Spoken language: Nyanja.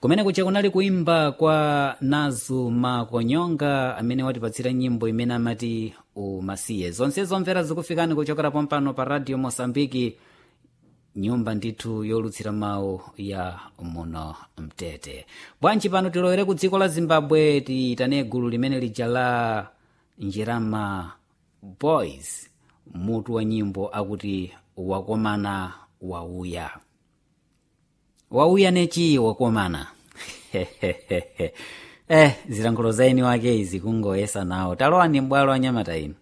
kumene kuja kunali kuimba kwa nazu makonyonga amene watipatsira nyimbo imene amati umasiye zonse zomvera zikufikani kuchokera pompano pa radio mosambiki nyumba ndithu yolutsira mawu ya muno mtete bwanji pano tilowere ku dziko la zimbabwe tiyitane gulu limene lija la njirama boys mutu wa nyimbo akuti wakomana wauya wauya nechi wakomana eh zilankhulo zaini wake izi kungoyesa nawo talowani mbwalo anyamata inu